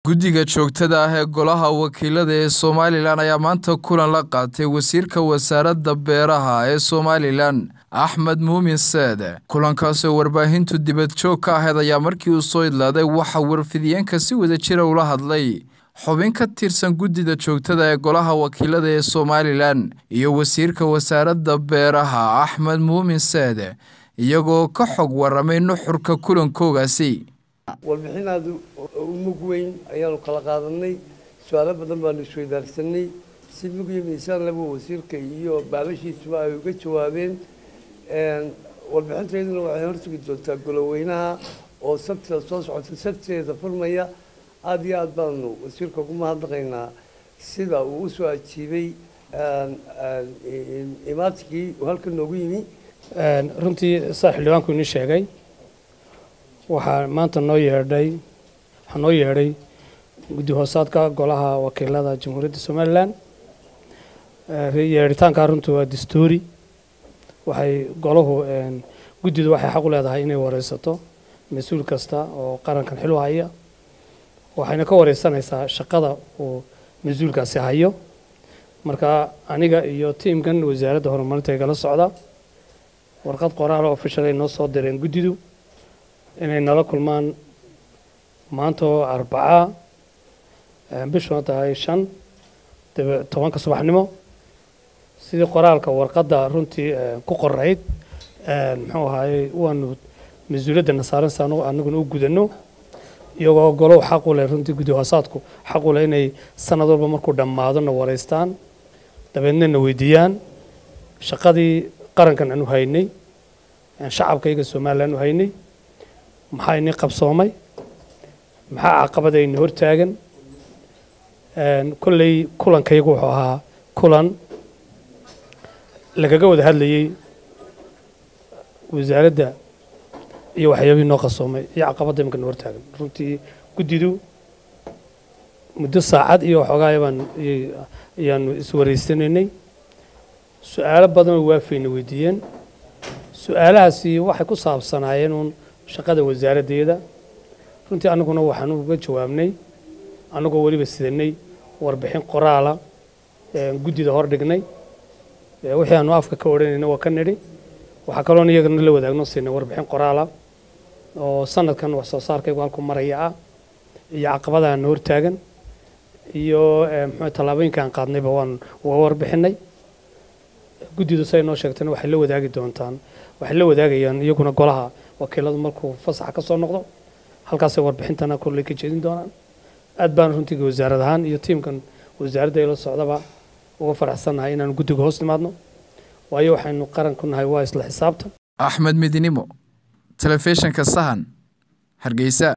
guddiga joogtada ah ee golaha wakiilada ee somalilan ayaa maanta kulan la qaatay wasiirka wasaaradda beeraha ee somalilan axmed muumin seede kulankaasoo warbaahintu dibad joog ka ahayd ayaa markii uu soo idlaaday waxaa warfidiyeenka si wada jira ula hadlay xubin ka tirsan guddida joogtada ee golaha wakiilada ee somalilan iyo wasiirka wasaaradda beeraha axmed muumin seede iyagoo ka xog waramay nuxurka kulankoogaasi warbixin aada u mug weyn ayaanu kala qaadanay su-aalo badan baanu isweydaarsanay si mug iyo miisaan laba wasiirka iyo baalashiisuba ay uga jawaabeen warbixintayduna waxay horsugi doontaa goloweynaha oo sabtida soo socota sabtideeda furmaya aada iyo aada baanu wasiirka ugu mahadnaqaynaa sida uu usoo ajiibay imaadkii uu halka noogu yimi runtii saa xildhibaanku inii sheegay waxaa maanta noo yeedhay waxaa noo yeedhay guddi hoosaadka golaha wakiilada jamhuuriyadda somalilan yeedhitaankaa runtii waa dastuuri waxay golahu guddidu waxay xaq u leedahay inay wareysato mas-uul kasta oo qarankan xil u haya waxayna ka wareysanaysaa shaqada uu mas-uulkaasi hayo marka aniga iyo tiimkan wasaaradda horumarinta igala socda warqad qoraal official ay noo soo direen guddidu inay nala kulmaan maanta oo arbacaa bishuna tahay shan tobanka subaxnimo sidii qoraalka warqadda runtii ku qorayd muxuu ahaayey waanu mas-uuliyadda saaransa anaguna u gudano iyagoo golow xaq u leh runtii guddi hoosaadku xaq u leh inay sanad walba markuu dhammaado na wareystaan dabeedna na weydiiyaan shaqadii qarankan aanu haynay shacabkayga somalilan u haynay maxaa inii qabsoomay maxaa caqabadayna hortaagan kolley kulankaygu wuxuu ahaa kulan lagaga wada hadlayey wasaaradda iyo waxyaabihii noo qasoomay iyo caqabadda imika na hortaagan runtii guddidu muddo saacad iyo waxoogaa baan ayaanu iswareysanaynay su-aalo badanoo waafayna weydiiyeen su-aalahaasi waxay ku saabsanaayeen uun shaqada wasaaraddeeda runtii annaguna waxaan uga jawaabnay annagoo weliba sidanay warbixin qoraala guddida hor dhignay wixii aanu afka ka odhanayna waa ka nidhi waxaa kaloon iyagana la wadaagno siinay warbixin qoraala oo sanadkan wax soo saarkaygu halku maraya ah iyo caqabadaana hortaagan iyo muxuu tallaabooyinka aan qaadnayba waan uga warbixinay guddidu say noo sheegtayna waxay la wadaagi doontaan waxay la wadaagayaan iyaguna golaha wakiiladu markuu fasaxa ka soo noqdo halkaasay warbixintana kolley ka jeedin doonaan aad baan runtii wasaarad ahaan iyo tiimkan wasaaradda ila socdaba uga faraxsannahay inaanu guddiga hoos nimaadno waayo waxaynu qaran ku nahay waa isla xisaabtan axmed midinimo telefishinka sahan hargeysa